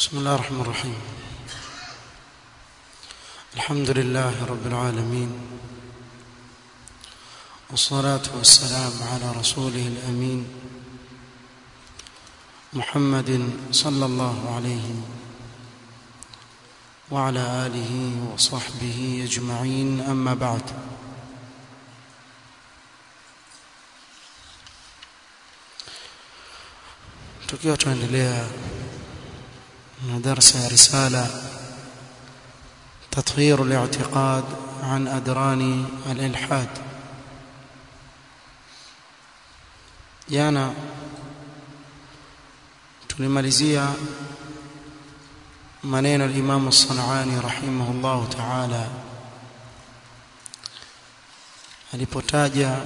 بسم الله الرحمن الرحيم الحمد لله رب العالمين والصلاة والسلام على رسوله الأمين محمد صلى الله عليه وعلى آله وصحبه أجمعين أما بعد tukiwa tunaendelea na darsa ya risala تطهير الاعتقاد عن أدران الإلحاد jana tulimalizia maneno al-Imam as-San'ani rahimahullah ta'ala alipotaja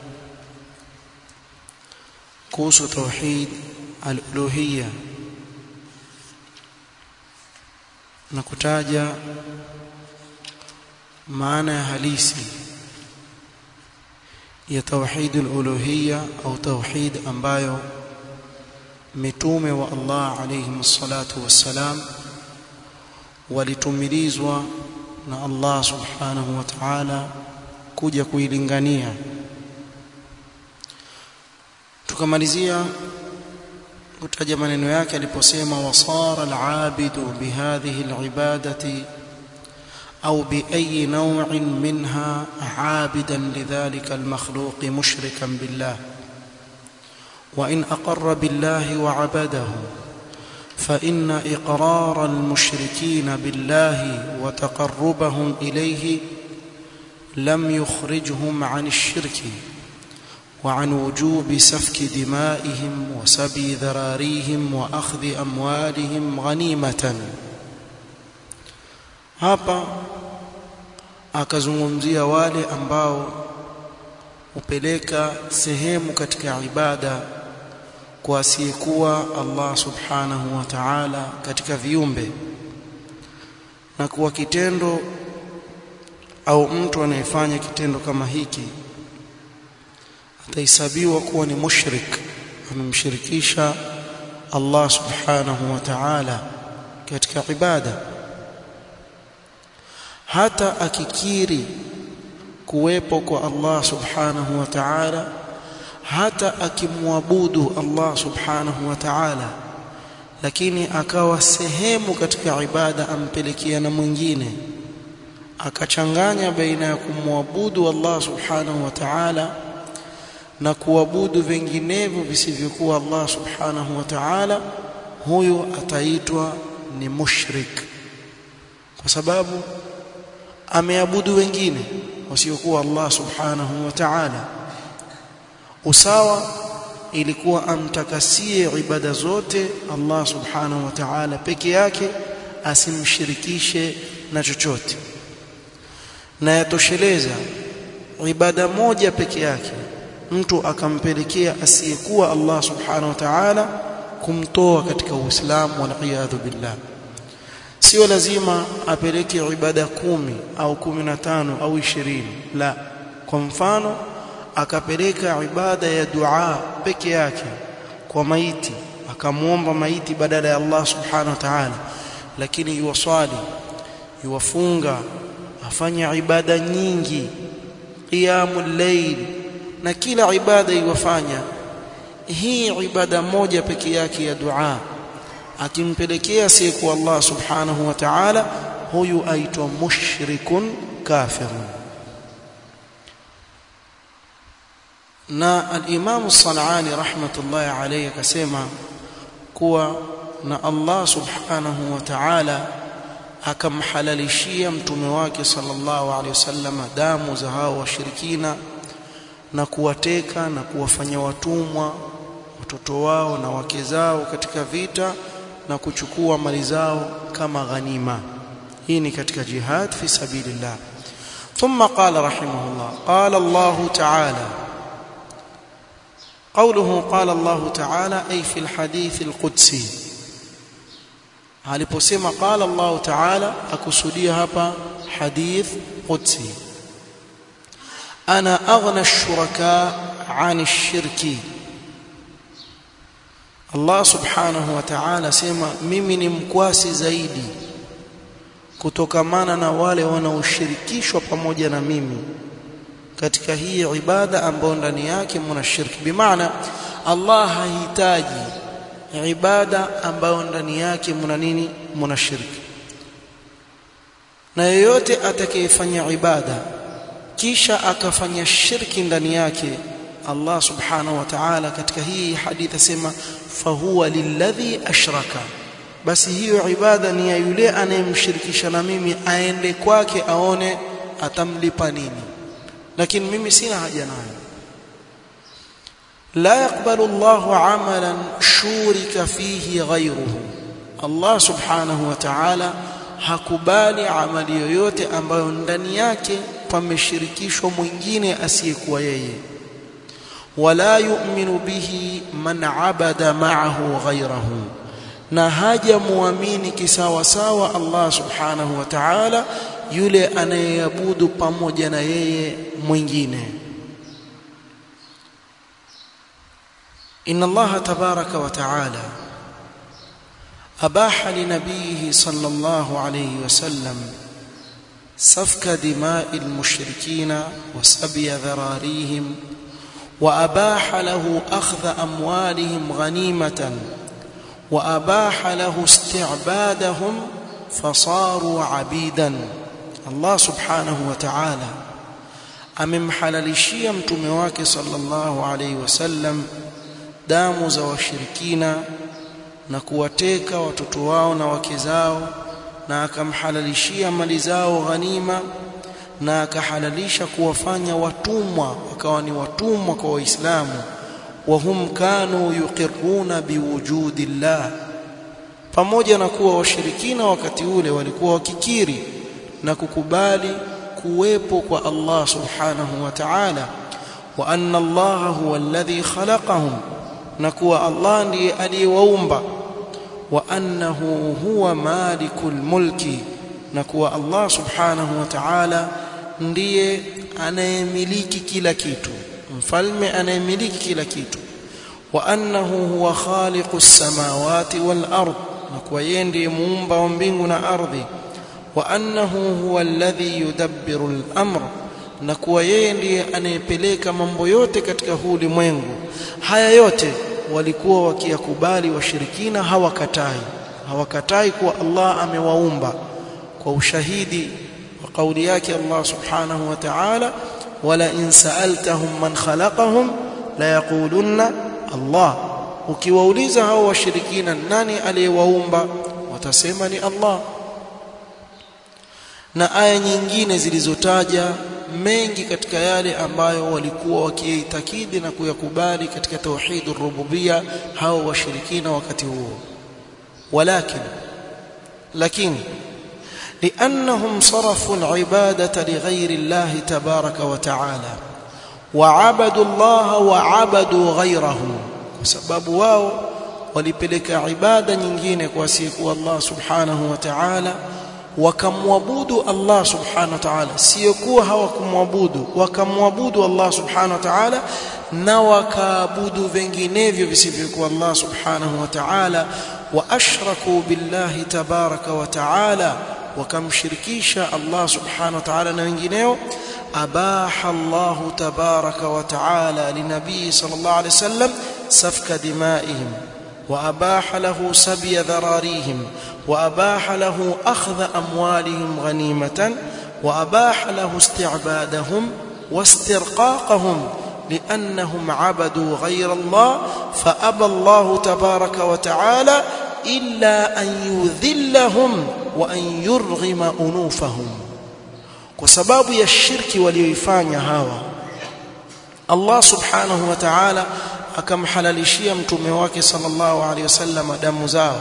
kuhusu tauhid al-uluhiyya na kutaja maana ya halisi ya tauhid al-uluhiyya au tauhid ambayo mitume wa Allah alayhi salatu wassalam walitumilizwa na Allah subhanahu wa ta'ala kuja kuilingania tukamalizia kutaja maneno yake aliposema wasara al-abidu bihadhihi al-ibadati أو بأي نوع منها عابدا لذلك المخلوق مشركا بالله وإن أقر بالله وعبده فإن إقرار المشركين بالله وتقربهم إليه لم يخرجهم عن الشرك وعن وجوب سفك دمائهم وسبي ذراريهم وأخذ أموالهم غنيمةً hapa akazungumzia wale ambao hupeleka sehemu katika ibada kwa asiyekuwa Allah subhanahu wa ta'ala katika viumbe na kuwa kitendo au mtu anayefanya kitendo kama hiki atahesabiwa kuwa ni mushrik amemshirikisha Allah subhanahu wa ta'ala katika ibada hata akikiri kuwepo kwa Allah subhanahu wa ta'ala hata akimwabudu Allah subhanahu wa ta'ala lakini akawa sehemu katika ibada ampelekea na mwingine akachanganya baina ya kumwabudu Allah subhanahu wa ta'ala na kuabudu vinginevyo visivyokuwa Allah subhanahu wa ta'ala huyo ataitwa ni mushrik kwa sababu ameabudu wengine wasiokuwa Allah subhanahu wa ta'ala usawa ilikuwa amtakasie ibada zote Allah subhanahu wa ta'ala peke yake asimshirikishe na chochote na yatosheleza ibada moja peke yake mtu akampelekea asiyekuwa Allah subhanahu wa ta'ala kumtoa katika Uislamu wal billah sio lazima apeleke ibada kumi au kumi na tano au ishirini la kwa mfano akapeleka ibada ya dua peke yake kwa maiti akamwomba maiti badala ya Allah subhanahu wa ta'ala lakini yuwaswali yuwafunga afanya ibada nyingi qiyamul layl na kila ibada iwafanya hii ibada moja peke yake ya dua akimpelekea siku Allah subhanahu wa ta'ala huyu aitwa mushrikun kafirun na al-Imam As-San'ani rahmatullahi alayhi akasema kuwa na Allah subhanahu wa ta'ala akamhalalishia mtume wake sallallahu alayhi wasallam damu za hao washirikina na kuwateka na kuwafanya watumwa watoto wao na wake zao katika vita na kuchukua mali zao kama ghanima hii ni katika jihad fi sabilillah ثم قال رحمه الله قال الله تعالى قوله قال الله تعالى أي في الحديث القدسي aliposema qala Allah ta'ala akusudia hapa hadith qudsi ana aghna ash-shuraka 'an ash-shirki Allah subhanahu wa ta'ala sema mimi ni mkwasi zaidi kutokamana na wale wanaoshirikishwa pamoja na mimi katika hii ibada ambayo ndani yake mna shirki bimaana Allah hahitaji ibada ambayo ndani yake mna nini mna shirki na yeyote atakayefanya ibada kisha akafanya shirki ndani yake Allah subhanahu wa ta'ala katika hii hadithi asema fahuwa lilladhi ashraka basi hiyo ibada ni ya yule anayemshirikisha na mimi aende kwake aone atamlipa nini lakini mimi sina haja nayo la yaqbalu Allahu amalan shurika fihi ghayruhu Allah subhanahu wa ta'ala hakubali amali yoyote ambayo ndani yake pameshirikishwa mwingine asiyekuwa yeye wala yu'minu bihi man abada ma'ahu ghayrahu na haja muamini kisawa sawa Allah subhanahu wa ta'ala yule anayeabudu pamoja na yeye mwingine inna Allah tabaraka wa ta'ala abaha li nabiyhi sallallahu alayhi wasallam سفك دماء المشركين وسبي ذراريهم وأباح له أخذ أموالهم غنيمة وأباح له استعبادهم فصاروا عبيدا الله سبحانه وتعالى amemhalalishia mtume wake sallallahu alaihi wasallam damu za washirikina na kuwateka watoto wao na wake zao na akamhalalishia mali zao ghanima na akahalalisha kuwafanya watumwa wakawa ni watumwa kwa waislamu wahum kanu yuqirruna biwujudi llah pamoja na kuwa washirikina wakati ule walikuwa wakikiri na kukubali kuwepo kwa Allah subhanahu wa ta'ala wa anna Allah huwa alladhi khalaqahum na kuwa Allah ndiye aliyewaumba wa annahu huwa malikul mulki na kuwa Allah subhanahu wa ta'ala ndiye anayemiliki kila kitu mfalme anayemiliki kila kitu wa annahu huwa khaliqus samawati wal ard na kuwa yeye ndiye muumba wa mbingu na ardhi wa annahu huwa alladhi yudabbiru al-amr na kuwa yeye ndiye anayepeleka mambo yote katika huu ulimwengu haya yote walikuwa wakiyakubali washirikina hawakatai hawakatai kuwa Allah amewaumba kwa ushahidi wa kauli yake Allah subhanahu wa ta'ala wala in sa'altahum man khalaqahum la yaqulunna Allah ukiwauliza hao washirikina nani aliyewaumba watasema ni Allah na aya nyingine zilizotaja mengi katika yale ambayo walikuwa wakiitakidi na kuyakubali katika tauhid rububia hao washirikina wakati huo walakin lakini لانهم صرفوا العباده لغير الله تبارك وتعالى وعبدوا الله وعبدوا غيره بسبب واو walipeleka ibada nyingine kwa siku Allah subhanahu wa ta'ala wakamwabudu Allah subhanahu wa ta'ala sio kuwa hawakumwabudu wakamwabudu Allah subhanahu wa ta'ala na wakaabudu vinginevyo visivyokuwa Allah subhanahu wa ta'ala wa ashraku billahi tabaraka wa ta'ala wakamshirikisha Allah subhanahu wa ta'ala na wengineo abaha Allah tabaraka wa ta'ala linabii sallallahu alayhi wasallam safka dimaihim وأباح له سبي ذراريهم وأباح له أخذ أموالهم غنيمة وأباح له استعبادهم واسترقاقهم لأنهم عبدوا غير الله فأبى الله تبارك وتعالى إلا أن يذلهم وأن يرغم أنوفهم وسباب الشرك وليفاني هاوى الله سبحانه وتعالى akamhalalishia mtume wake sallallahu alaihi wasallam damu zao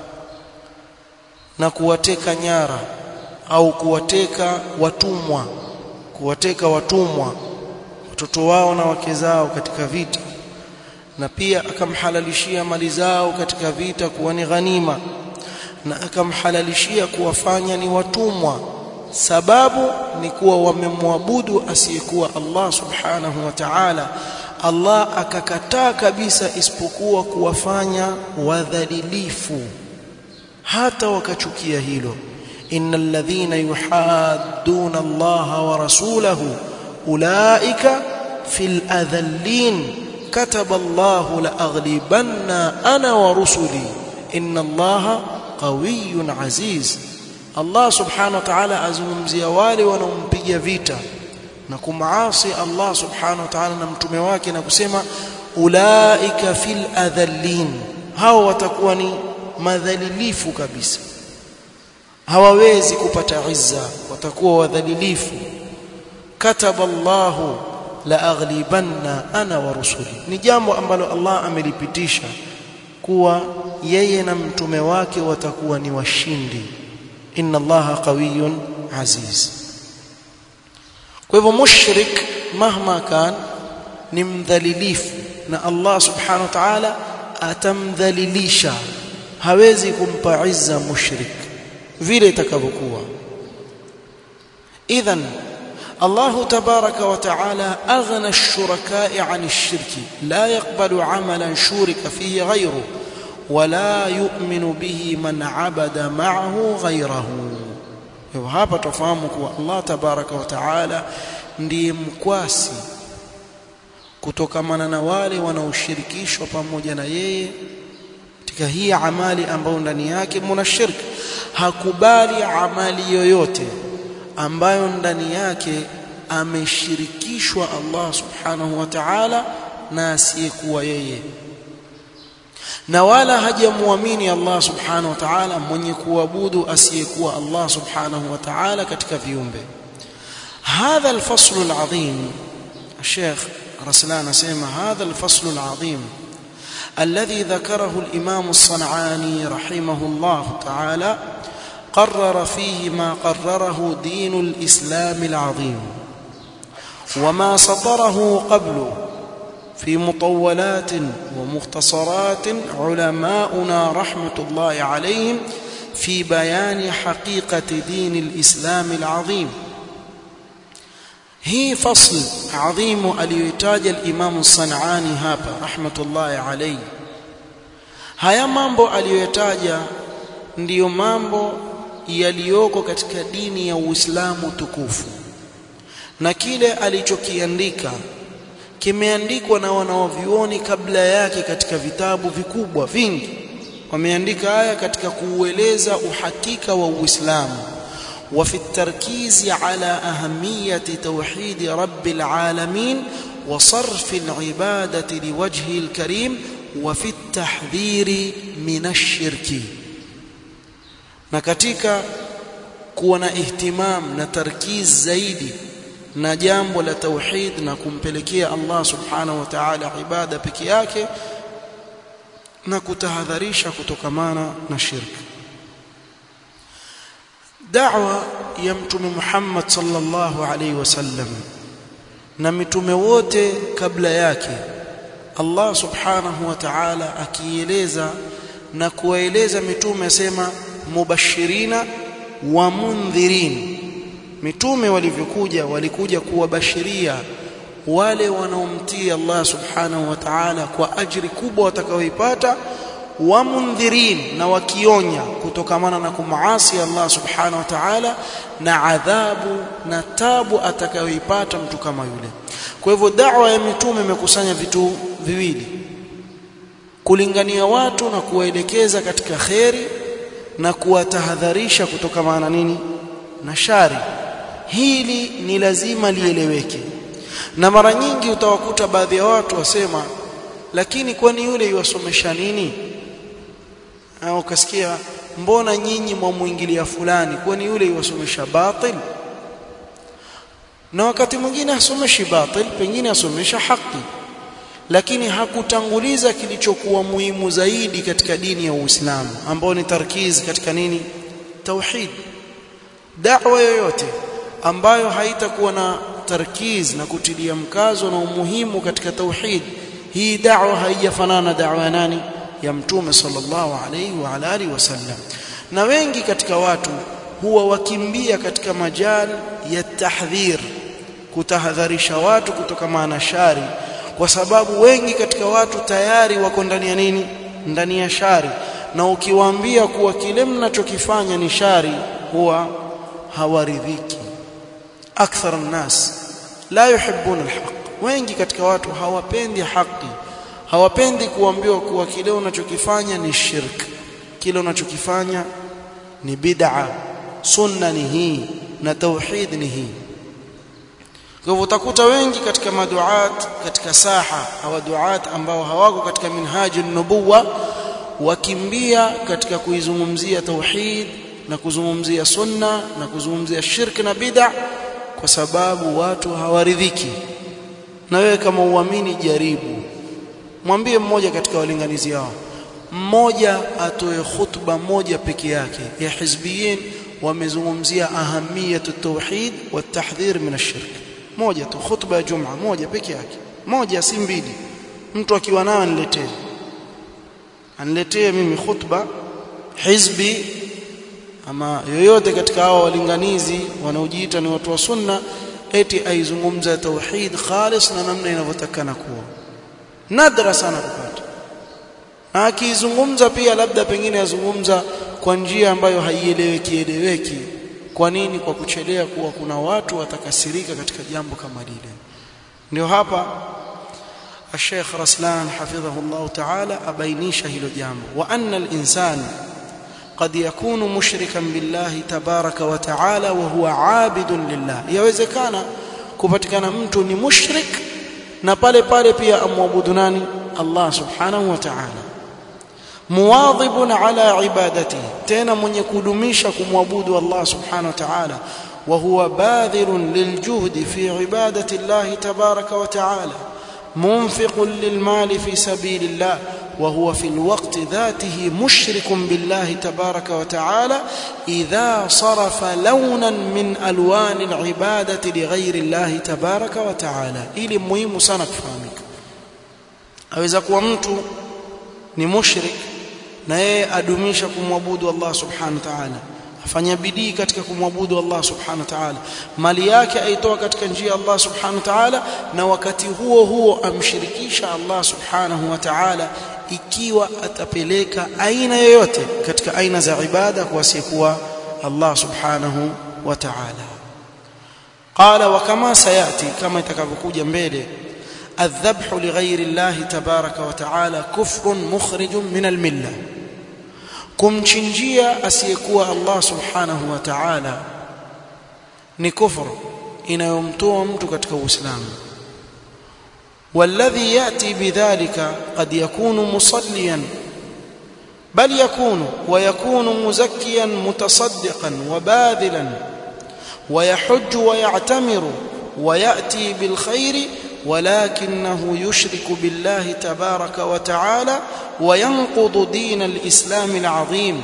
na kuwateka nyara au kuwateka watumwa kuwateka watumwa watoto wao na wake zao katika vita na pia akamhalalishia mali zao katika vita kuwa ni ghanima na akamhalalishia kuwafanya ni watumwa sababu ni kuwa wamemwabudu asiyekuwa Allah subhanahu wa ta'ala Allah akakataa kabisa isipokuwa kuwafanya wadhalilifu hata wakachukia hilo innal ladhina yuhadduna Allah wa rasulahu ulaika fil adhallin kataba Allah la aghlibanna ana wa rusuli inna Allah qawiyyun aziz Allah subhanahu wa ta'ala azungumzia wale wanaompiga vita na kumaasi Allah subhanahu wa ta'ala na mtume wake na kusema ulaika fil adhallin hao watakuwa ni madhalilifu kabisa hawawezi kupata izza watakuwa wadhalilifu kataba Allah la aghlibanna ana wa rusuli ni jambo ambalo Allah amelipitisha kuwa yeye na mtume wake watakuwa ni washindi inna allaha qawiyyun aziz kwa hivyo mushrik mahma kan ni mdhalilifu na Allah subhanahu wa ta'ala atamdhalilisha hawezi kumpa izza mushrik vile itakavyokuwa idhan الله تبارك وتعالى أغنى الشركاء عن الشرك لا يقبل عملا شورك فيه غيره ولا يؤمن به من عبد معه غيره hapa tufahamu kuwa Allah tabaraka wa taala ndiye mkwasi kutokamana na wale wanaoshirikishwa pamoja na yeye katika hii amali ambayo ndani yake muna shirki hakubali amali yoyote ambayo ndani yake ameshirikishwa Allah subhanahu wa ta'ala na asiyekuwa yeye na wala hajamwamini Allah subhanahu wa ta'ala mwenye kuabudu asiyekuwa Allah subhanahu wa ta'ala katika viumbe hadha alfasl alazim الشيخ رسلان اسمع هذا الفصل العظيم الذي ذكره الإمام الصنعاني رحمه الله تعالى قرر فيه ما قرره دين الإسلام العظيم وما سطره قبل في مطولات ومختصرات علماؤنا رحمة الله عليهم في بيان حقيقة دين الإسلام العظيم هي فصل عظيم aliyoitaja الإمام الصنعاني hapa rahmatullahi alayhi haya mambo aliyoyataja ndiyo mambo yaliyoko katika dini ya Uislamu tukufu na kile alichokiandika kimeandikwa na wanawavyuoni kabla yake katika vitabu vikubwa vingi wameandika haya katika kuueleza uhakika wa Uislamu وفي التركيز على أهمية توحيد رب العالمين وصرف العبادة لوجهه الكريم وفي التحذير من الشرك na katika kuwa na ihtimam na tarkiz zaidi na jambo la tauhid na kumpelekea Allah subhanahu wa ta'ala ibada peke yake na kutahadharisha kutokamana na shirki da'wa ya mtume Muhammad sallallahu alaihi wasallam na mitume wote kabla yake Allah subhanahu wa ta'ala akieleza na kuwaeleza mitume asema mubashirina wa mundhirin mitume walivyokuja walikuja kuwabashiria wale wanaomtii Allah subhanahu wa ta'ala kwa ajiri kubwa watakaoipata wa mundhirin na wakionya kutokamana na kumaasi Allah subhanahu wa ta'ala na adhabu na tabu atakayoipata mtu kama yule kwa hivyo da'wa ya mitume imekusanya vitu viwili kulingania watu na kuwaelekeza katika kheri na kuwatahadharisha kutokamana na nini na shari hili ni lazima lieleweke na mara nyingi utawakuta baadhi ya watu wasema lakini kwani yule yuwasomesha nini au ukasikia mbona nyinyi mwamuingilia fulani kwani yule yuwasomesha batil na wakati mwingine hasomeshi batil pengine asomesha haki lakini hakutanguliza kilichokuwa muhimu zaidi katika dini ya Uislamu ambao ni tarkiz katika nini tauhid da'wa yoyote ambayo haitakuwa na tarkiz na kutilia mkazo na umuhimu katika tauhid hii da'wa haijafanana da'wa ya nani ya mtume sallallahu alayhi wa ala alihi wasallam na wengi katika watu huwa wakimbia katika majal ya tahdhir kutahadharisha watu kutokana na shari kwa sababu wengi katika watu tayari wako ndani ya nini ndani ya shari na ukiwaambia kuwa kile mnachokifanya ni shari huwa hawaridhiki akthar الناس la yuhibbuna alhaq wengi katika watu hawapendi haki hawapendi kuambiwa kuwa kile unachokifanya ni shirk kile unachokifanya ni bid'a sunna ni hii na tauhid ni hii kwa hivyo utakuta wengi katika maduat katika saha au duat ambao hawako katika minhaji nubuwa wakimbia katika kuizungumzia tauhid na kuzungumzia sunna na kuzungumzia shirk na bid'a kwa sababu watu hawaridhiki na wewe kama uamini jaribu mwambie mmoja katika walinganizi hao mmoja atoe khutba moja peke yake ya hizbiyin wamezungumzia ahamiyatu tauhid wa tahdhir min ash-shirk moja tu khutba ya jumaa moja peke yake moja si mbili mtu akiwa nayo aniletee aniletee mimi khutba hizbi ama yoyote katika hao walinganizi wanaojiita ni watu wa sunna eti aizungumza tauhid khalis na namna inavyotakana kuwa nadra sana kupata na akizungumza pia labda pengine azungumza kwa njia ambayo haieleweki eleweki kwa nini kwa kuchelea kuwa kuna watu watakasirika katika jambo kama lile ndio hapa الشيخ رسلان حفظه الله تعالى أبينيش هلو جامع وأن الإنسان قد يكون مشركا بالله تبارك وتعالى وهو عابد لله يوزكana kupatikana mtu ni mushrik na pale pale pia amwabudu nani Allah subhanahu wa ta'ala muwadhibun ala ibadatihi tena mwenye kudumisha kumwabudu Allah subhanahu wa ta'ala wa huwa badhirun liljuhdi fi ibadati Allah tabaraka wa ta'ala منفق للمال في سبيل الله وهو في الوقت ذاته مشرك بالله تبارك وتعالى إذا صرف لونا من ألوان العبادة لغير الله تبارك وتعالى إلي مهم سنة فهمك aweza kuwa mtu ni mushrik na yeye adumisha kumwabudu Allah subhanahu wa ta'ala afanya bidii katika kumwabudu Allah subhanahu wa ta'ala mali yake aitoa katika njia ya Allah subhanahu wa ta'ala na wakati huo huo amshirikisha Allah subhanahu wa ta'ala ikiwa atapeleka aina yoyote katika aina za ibada kwa asiyekuwa Allah subhanahu wa ta'ala qala wa kama sayati kama itakavyokuja mbele الذبح لغير الله تبارك وتعالى كفر مخرج من المله kumchinjia asiyekuwa Allah subhanahu wa ta'ala ni kufru inayomtoa mtu katika uislamu والذي ياتي بذلك قد يكون مصليا بل يكون ويكون مزكيا متصدقا وباذلا ويحج ويعتمر وياتي بالخير ولكنه يشرك بالله تبارك وتعالى وينقض دين الإسلام العظيم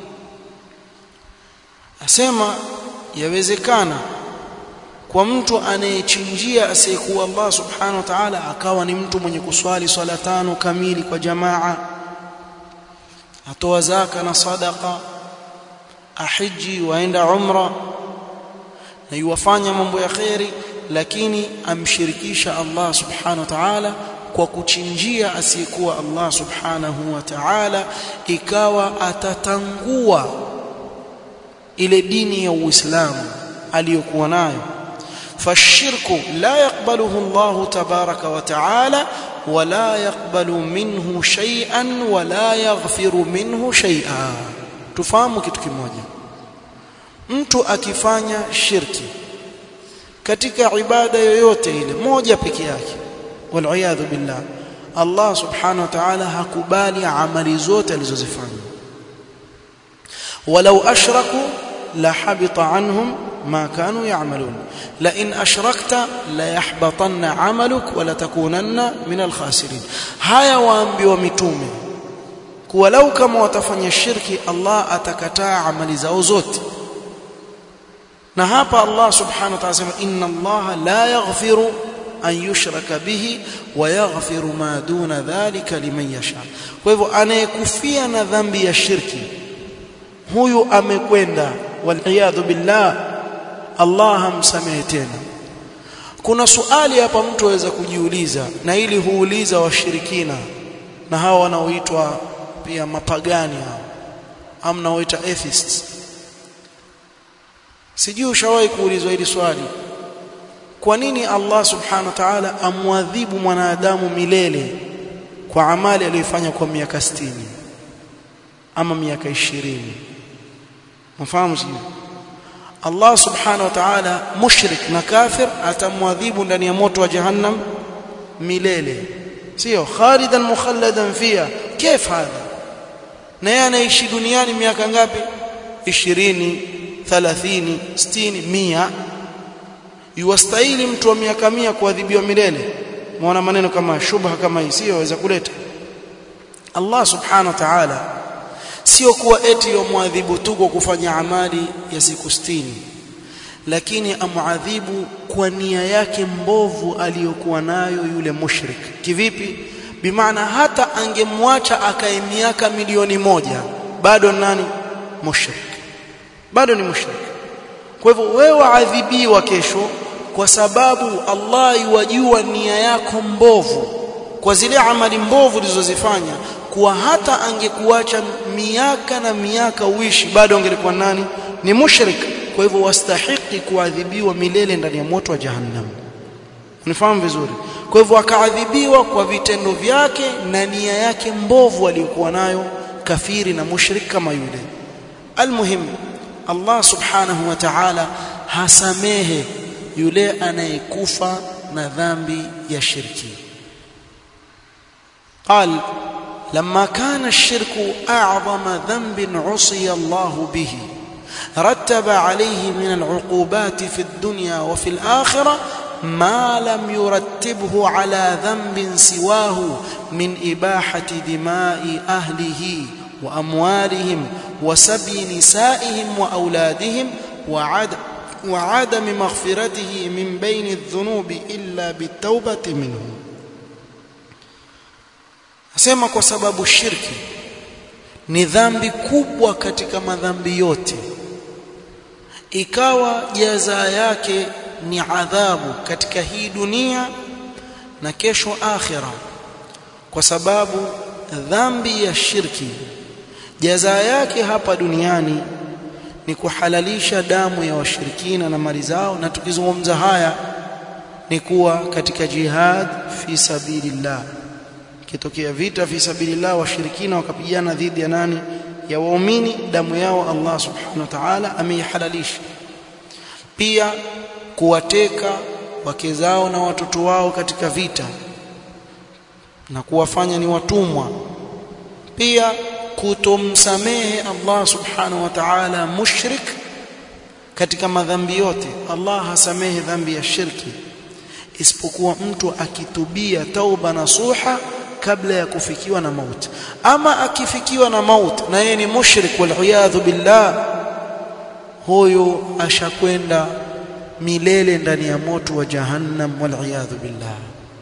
asema yawezekana kwa mtu anayechinjia asiyekuwa Allah subhanahu wa ta'ala akawa ni mtu mwenye kuswali swala tano kamili kwa jamaa atoa zaka na sadaqa ahiji waenda umra na yuwafanya mambo ya khairi lakini amshirikisha Allah subhanahu wa ta'ala kwa kuchinjia asiyekuwa Allah subhanahu wa ta'ala ikawa atatangua ile dini ya Uislamu aliyokuwa nayo fashirku la yakbaluhu Allah tabaraka wa ta'ala wala yakbalu minhu shay'an wala yaghfiru minhu shay'a tufahamu kitu kimoja mtu akifanya shirki katika ibada yoyote ile moja peke yake waliyadhu billah Allah subhanahu wa ta'ala hakubali amali zote alizozifanya walau ashraku la habita anhum ma kanu ya'malun la in ashrakta la yahbatanna 'amaluk wa la takunanna min al-khasirin haya waambiwa mitume kuwa lau kama watafanya shirki Allah atakataa amali zao zote na hapa Allah subhanahu wa ta'ala sema inna Allah la yaghfiru an yushraka bihi wa yaghfiru ma duna dhalika liman yasha kwa hivyo anayekufia na dhambi ya shirki huyu amekwenda waliyadhu billah Allah hamsamehe tena kuna suali hapa mtu aweza kujiuliza na ili huuliza washirikina na hawa wanaoitwa pia mapagani hao amna waita atheists sijui ushawahi kuulizwa hili swali kwa nini Allah subhanahu wa ta'ala amwadhibu mwanadamu milele kwa amali aliyofanya kwa miaka 60 ama miaka 20 mfahamu sio Allah subhanahu wa ta'ala mushrik na kafir atamwadhibu ndani ya moto wa jahannam milele sio khalidan mukhalladan fiha كيف هذا na yeye anaishi duniani miaka ngapi 20 30 60 100 yuwastahili mtu wa miaka 100 kuadhibiwa milele muona maneno kama shubha kama hii sio waweza kuleta Allah subhanahu wa ta'ala sio kuwa eti yomwadhibu tu kwa kufanya amali ya siku 60 lakini amuadhibu kwa nia yake mbovu aliyokuwa nayo yule mushrik kivipi bimaana hata angemwacha akae miaka milioni moja bado nani mushrik bado ni mushrik kwa hivyo wewe waadhibiwa kesho kwa sababu Allah yuwajua nia yako mbovu kwa zile amali mbovu ulizozifanya kuwa hata angekuacha miaka na miaka uishi bado angelikuwa nani ni mushrik kwa hivyo wastahiki kuadhibiwa milele ndani ya moto wa jahannam unifahamu vizuri kwa hivyo akaadhibiwa kwa vitendo vyake na nia yake mbovu aliyokuwa nayo kafiri na mushrik kama yule almuhim Allah subhanahu wa ta'ala hasamehe yule anayekufa na dhambi ya shirki قال لما كان الشرك أعظم ذنب عصي الله به رتب عليه من العقوبات في الدنيا وفي الآخرة ما لم يرتبه على ذنب سواه من إباحة دماء أهله وأموالهم وسبي نسائهم وأولادهم وعدم وعدم مغفرته من بين الذنوب إلا بالتوبة منه asema kwa sababu shirki ni dhambi kubwa katika madhambi yote ikawa jaza yake ni adhabu katika hii dunia na kesho akhira kwa sababu dhambi ya shirki jaza yake hapa duniani ni kuhalalisha damu ya washirikina na mali zao na tukizungumza haya ni kuwa katika jihad fi sabilillah kitokea vita fi sabilillah washirikina wakapigana dhidi ya nani ya waumini damu yao Allah subhanahu wa ta'ala ameihalalisha pia kuwateka wake zao na watoto wao katika vita na kuwafanya ni watumwa pia kutomsamehe Allah subhanahu wa ta'ala mushrik katika madhambi yote Allah hasamehe dhambi ya shirki isipokuwa mtu akitubia tauba nasuha kabla ya kufikiwa na mauti ama akifikiwa na mauti na yeye ni mushrik wal billah huyo ashakwenda milele ndani ya moto wa jahannam wal billah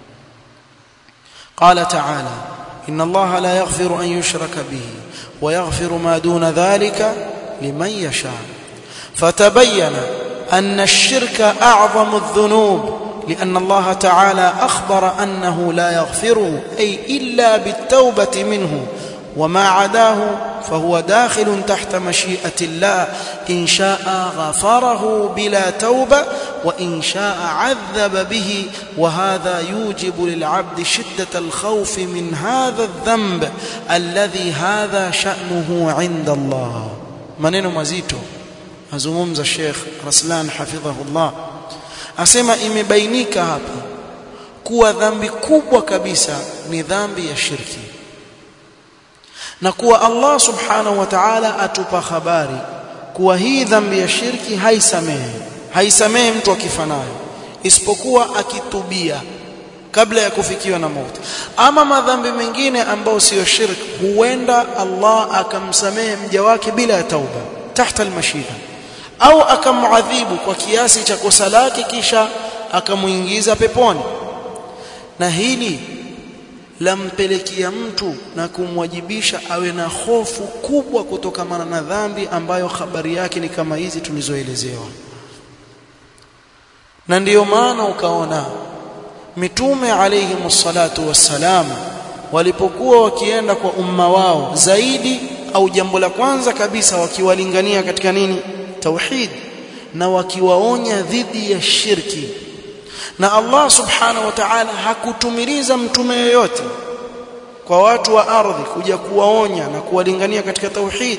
قال تعالى إن الله لا يغفر أن يشرك به ويغفر ما دون ذلك لمن يشاء فتبين أن الشرك أعظم الذنوب لأن الله تعالى أخبر أنه لا يغفره أي إلا بالتوبة منه وما عداه فهو داخل تحت مشيئة الله إن شاء غفره بلا توبة وإن شاء عذب به وهذا يوجب للعبد شدة الخوف من هذا الذنب الذي هذا شأنه عند الله maneno mazito azungumza Sheikh Raslan hafidhahullah asema imebainika hapa kuwa dhambi kubwa kabisa ni dhambi ya shirki na kuwa Allah subhanahu wa ta'ala atupa habari kuwa hii dhambi ya shirki haisamehe haisamehe mtu akifanayo isipokuwa akitubia kabla ya kufikiwa na mauti ama madhambi mengine ambayo siyo shirk huenda Allah akamsamehe mja wake bila ya tauba tahta almashia au akamuadhibu kwa kiasi cha kosa lake kisha akamuingiza peponi na hili lampelekea mtu na kumwajibisha awe na hofu kubwa kutokamana na dhambi ambayo habari yake ni kama hizi tulizoelezewa na ndiyo maana ukaona mitume alayhi msalatu wassalam walipokuwa wakienda kwa umma wao zaidi au jambo la kwanza kabisa wakiwalingania katika nini tauhid na wakiwaonya dhidi ya shirki na Allah subhanahu wa ta'ala hakutumiliza mtume yoyote kwa watu wa ardhi kuja kuwaonya na kuwalingania katika tauhid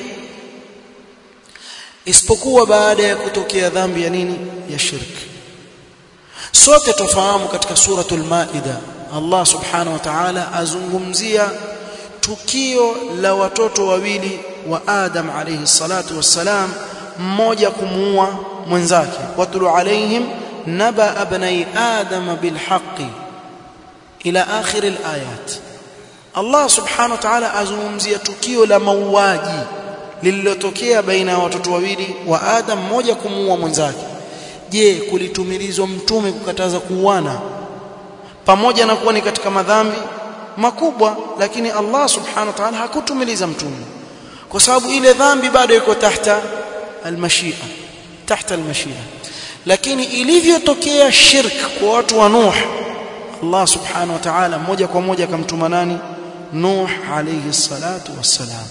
isipokuwa baada ya kutokea dhambi ya nini ya shirki sote tufahamu katika suratul maida Allah subhanahu wa ta'ala azungumzia tukio la watoto wawili wa Adam alayhi salatu wassalam mmoja kumuua mwenzake watulu alaihim naba abnai adam bilhaqi ila akhir alayat Allah subhanahu wa ta'ala azungumzia tukio la mauaji lililotokea baina ya watoto wawili wa Adam mmoja kumuua mwenzake je kulitumilizwa mtume kukataza kuuana pamoja na kuwa ni katika madhambi makubwa lakini Allah subhanahu wa ta'ala hakutumiliza mtume kwa sababu ile dhambi bado iko tahta almashia tahta almashia lakini ilivyotokea shirk kwa watu wa Nuh Allah subhanahu wa ta'ala moja kwa moja akamtuma nani Nuh alayhi salatu wassalam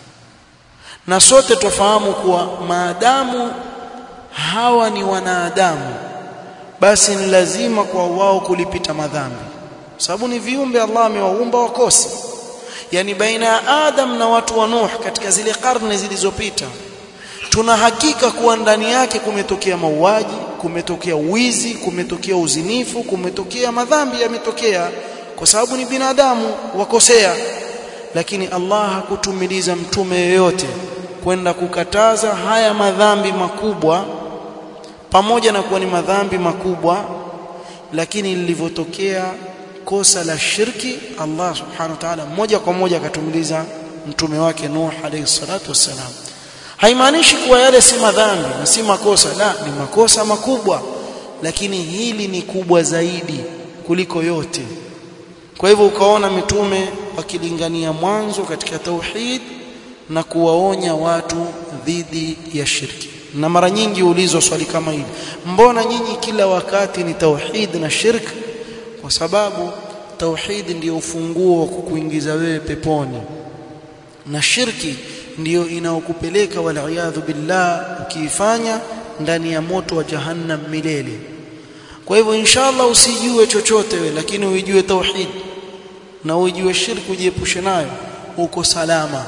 na sote tufahamu kuwa maadamu hawa ni wanadamu basi ni lazima kwa wao kulipita madhambi sababu ni viumbe Allah amewaumba wakose yani baina ya Adam na watu wa Nuh katika zile karne zilizopita tuna hakika kuwa ndani yake kumetokea mauaji kumetokea wizi kumetokea uzinifu kumetokea madhambi yametokea kwa sababu ni binadamu wakosea lakini Allah hakutumiliza mtume yeyote kwenda kukataza haya madhambi makubwa pamoja na kuwa ni madhambi makubwa lakini lilivyotokea kosa la shirki Allah subhanahu wa ta'ala moja kwa moja akatumiliza mtume wake Nuh alayhi salatu wassalam haimaanishi kuwa yale si madhambi na si makosa la ni makosa makubwa lakini hili ni kubwa zaidi kuliko yote kwa hivyo ukaona mitume wakilingania mwanzo katika tauhid na kuwaonya watu dhidi ya shirki na mara nyingi ulizwa swali kama hili mbona nyinyi kila wakati ni tauhid na shirk kwa sababu tauhid ndiyo ufunguo wa kukuingiza wewe peponi na shirki ndiyo inaokupeleka waliyadhu billah ukiifanya ndani ya moto wa jahannam milele kwa hivyo inshallah usijue chochote we lakini uijue tauhid na uijue shirki ujiepushe nayo uko salama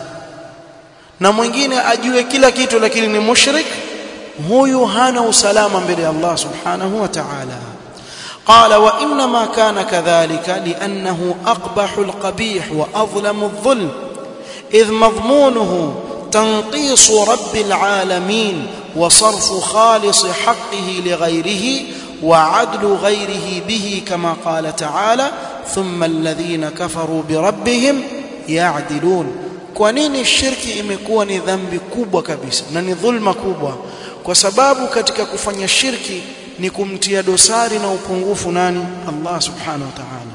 na mwingine ajue kila kitu lakini ni mushrik huyu hana usalama mbele ya Allah subhanahu wa ta'ala قال وانما كان كذلك لانه اقبح القبيح واظلم الظلم اذ مضمونه تنقيص رب العالمين وصرف خالص حقه لغيره وعدل غيره به كما قال تعالى ثم الذين كفروا بربهم يعدلون kwa nini shirki imekuwa ni dhambi kubwa kabisa na ni dhulma kubwa kwa sababu katika kufanya shirki ni kumtia dosari na upungufu nani Allah subhanahu wa ta'ala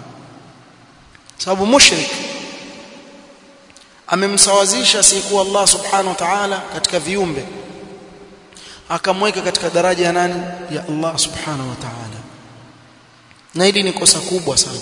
sababu mushrik amemsawazisha siku Allah subhanahu wa ta'ala katika viumbe akamweka katika daraja ya nani ya Allah subhanahu wa ta'ala na hili ni kosa kubwa sana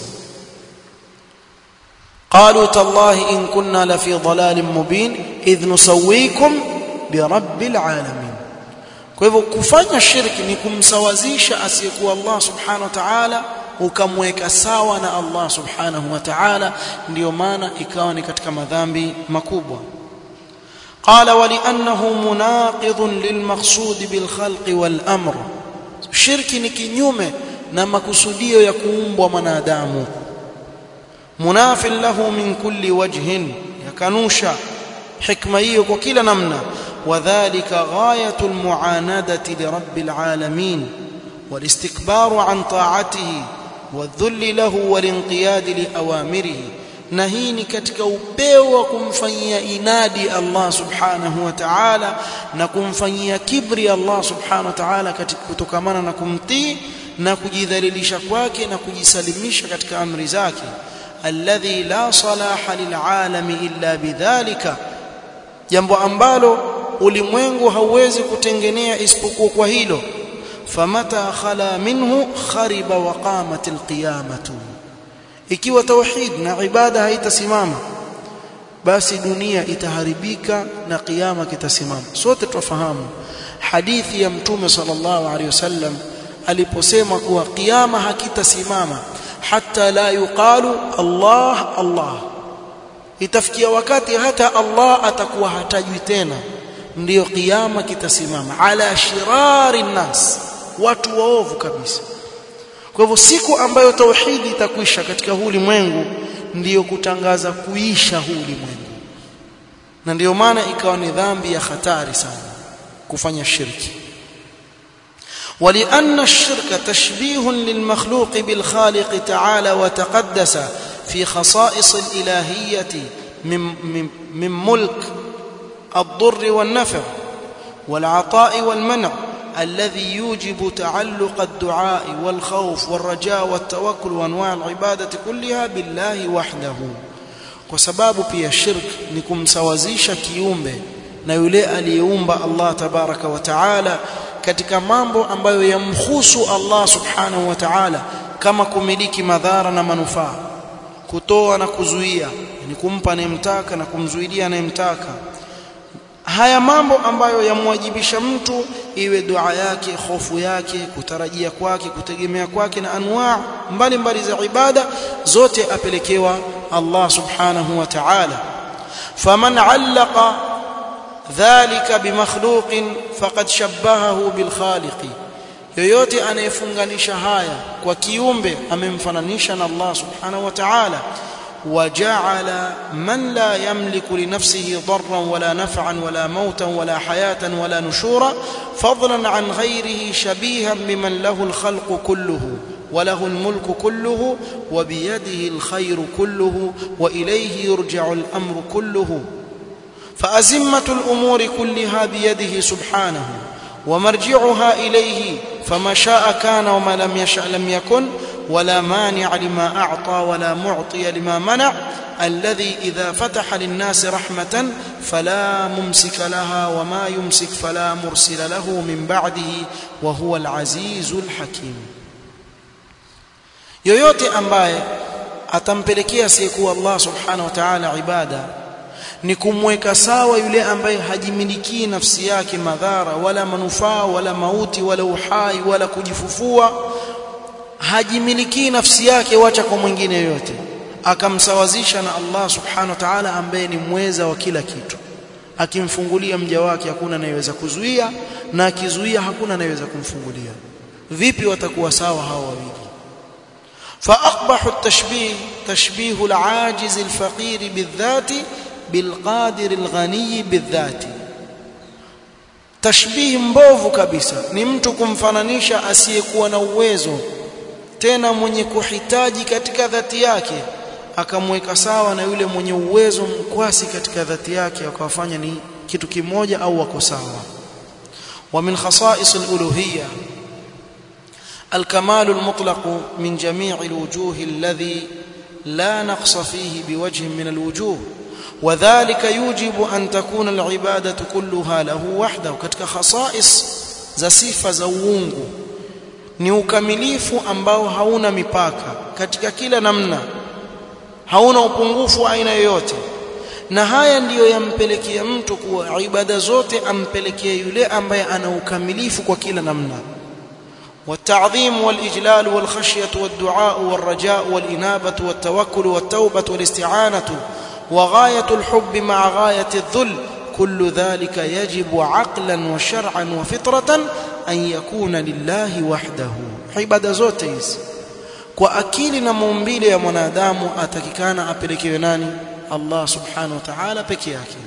قالوا تالله إن كنا لفي ضلال مبين إذ نسويكم برب العالمين kwa hivyo kufanya shirki ni kumsawazisha asiyekuwa Allah subhanahu wa ta'ala ukamweka sawa na Allah subhanahu wa ta'ala ndio maana ikawa ni katika madhambi makubwa قال ولانه مناقض للمقصود بالخلق والامر shirki ni kinyume na makusudio ya kuumbwa mwanadamu munafil lahu min kulli wajhin yakanusha hikma hiyo kwa kila namna وذلك غايه المعانده لرب العالمين والاستكبار عن طاعته والذل له والانقياد لاوامره na hii ni katika upeo wa kumfanyia inadi Allah subhanahu wa ta'ala na kumfanyia kibri Allah subhanahu wa ta'ala katika kutokamana na kumtii na kujidhalilisha kwake na kujisalimisha katika amri zake alladhi la salaha lil'alami illa bidhalika jambo ambalo ulimwengu hauwezi kutengenea isipokuwa kwa hilo famata khala minhu khariba wa qamat alqiyamatu ikiwa tauhid na ibada haitasimama basi dunia itaharibika na kiyama kitasimama sote tufahamu hadithi ya mtume sallallahu alaihi wasallam aliposema kuwa kiyama hakitasimama hata la yuqalu Allah Allah itafikia wakati hata Allah atakuwa hatajwi tena ndiyo kiyama kitasimama ala shirari nas watu waovu kabisa kwa hivyo siku ambayo tauhidi itakwisha katika huu ulimwengu ndiyo kutangaza kuisha huu ulimwengu na ndiyo maana ikawa ni dhambi ya hatari sana kufanya shirki ولأن الشرك تشبيه للمخلوق بالخالق تعالى وتقدس في خصائص الإلهية من, من, من ملك الضر والنفع والعطاء والمنع الذي يوجب تعلق الدعاء والخوف والرجاء والتوكل وانواع العباده كلها بالله وحده kwa sababu pia shirk ni kumsawazisha kiumbe na yule aliyeumba Allah tabaraka wa taala katika mambo ambayo yamhusu Allah subhanahu wa ta'ala kama kumiliki madhara na manufaa kutoa na kuzuia ni kumpa anayemtaka na kumzuilia anayemtaka haya mambo ambayo yamwajibisha mtu iwe dua yake hofu yake kutarajia kwake kutegemea kwake na anwaa mbalimbali za ibada zote apelekewa Allah subhanahu wa ta'ala faman allaqa dhalika bimakhluqin faqad shabbahahu bilkhaliqi yoyote anayefunganisha haya kwa kiumbe amemfananisha na Allah subhanahu wa ta'ala وجعل من لا يملك لنفسه ضرا ولا نفعا ولا موتا ولا حياة ولا نشورا فضلا عن غيره شبيها بمن له الخلق كله وله الملك كله وبيده الخير كله وإليه يرجع الأمر كله فأزمة الأمور كلها بيده سبحانه ومرجعها إليه فما شاء كان وما لم يشأ لم يكن ولا مانع لما أعطى ولا معطي لما منع الذي إذا فتح للناس رحمة فلا ممسك لها وما يمسك فلا مرسل له من بعده وهو العزيز الحكيم yoyote ambaye atampelekea asiyekuwa Allah subhanahu wa ta'ala ibada ni kumweka sawa yule ambaye hajimilikii nafsi yake madhara wala manufaa wala mauti wala uhai wala kujifufua hajimilikii nafsi yake wacha kwa mwingine yoyote akamsawazisha na Allah subhanahu wa ta'ala ambaye ni mweza wa kila kitu akimfungulia mja wake hakuna anayeweza kuzuia na akizuia hakuna anayeweza kumfungulia vipi watakuwa sawa hawa wawili فاقبح التشبيه تشبيه العاجز الفقير بالذات بالقادر الغني بالذات tashbihi mbovu kabisa ni mtu kumfananisha asiyekuwa na uwezo tena mwenye kuhitaji katika dhati yake akamweka sawa na yule mwenye uwezo mkwasi katika dhati yake akawafanya ni kitu kimoja au wako sawa wa min khasa'is al-uluhiyya الكمال المطلق من جميع الوجوه الذي لا نقص فيه بوجه من الوجوه وذلك يوجب أن تكون العبادة كلها له وحده katika khasais za sifa za uungu ni ukamilifu ambao hauna mipaka katika kila namna hauna upungufu aina yoyote na haya ndiyo yampelekea mtu kuwa ibada zote ampelekee yule ambaye ana ukamilifu kwa kila namna والتعظيم والإجلال والخشية والدعاء والرجاء والإنابة والتوكل والتوبة والاستعانة وغاية الحب مع غاية الذل كل ذلك يجب عقلا وشرعا وفطرة أن يكون لله وحده عبادة zote hizi kwa akili na maumbile ya mwanadamu atakikana apelekewe nani Allah subhanahu wa ta'ala peke yake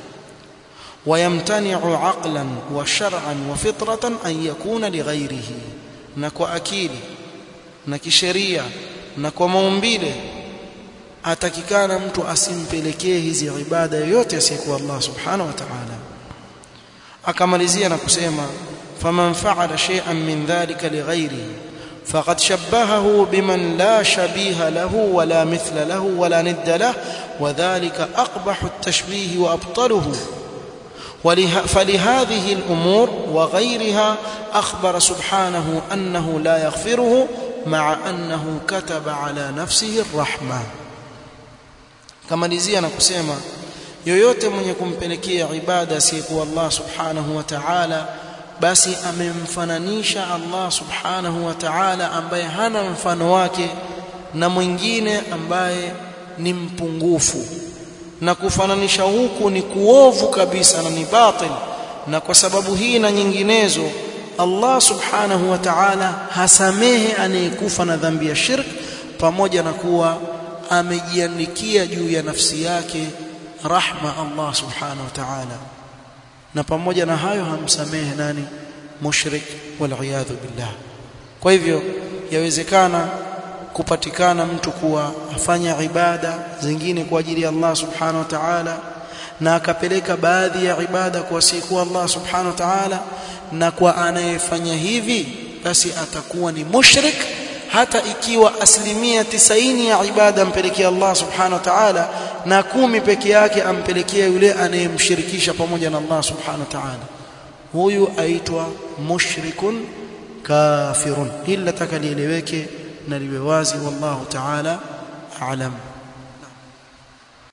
ويمتنع عقلا وشرعا وفطرة أن يكون لغيره na kwa akili na kisheria na kwa maumbile atakikana mtu asimpelekee hizi ibada yoyote asiyekuwa Allah subhanahu wa ta'ala akamalizia na kusema faman fa'ala shay'an min dhalika lighayrihi faqad shabbahahu biman la shabiha lahu wala mithla lahu wala nidda lahu wadhālika aqbahu at-tashbīh wa abṭaluhu فلهذه الأمور وغيرها أخبر سبحانه أنه لا يغفره مع أنه كتب على نفسه الرحمة كما نزينا كسيما yoyote mwenye kumpelekea ibada asiyekuwa Allah subhanahu wa ta'ala basi amemfananisha Allah subhanahu wa ta'ala ambaye hana mfano wake na mwingine ambaye ni mpungufu na kufananisha huku ni kuovu kabisa na ni batil na kwa sababu hii na nyinginezo Allah subhanahu wa ta'ala hasamehe anayekufa na dhambi ya shirk pamoja na kuwa amejiandikia juu ya nafsi yake rahma Allah subhanahu wa ta'ala na pamoja na hayo hamsamehe nani mushrik wal billah kwa hivyo yawezekana kupatikana mtu kuwa afanya ibada zingine kwa ajili ya Allah subhanahu wa ta'ala na akapeleka baadhi ya ibada kwa siku Allah subhanahu wa ta'ala na kwa anayefanya hivi basi atakuwa ni mushrik hata ikiwa asilimia tisaini ya ibada ampelekea Allah subhanahu wa ta'ala na kumi peke yake ampelekea yule anayemshirikisha pamoja na Allah subhanahu wa ta'ala huyu aitwa mushrikun kafirun hili nataka lieleweke na liwe wazi wallahu ta'ala a'lam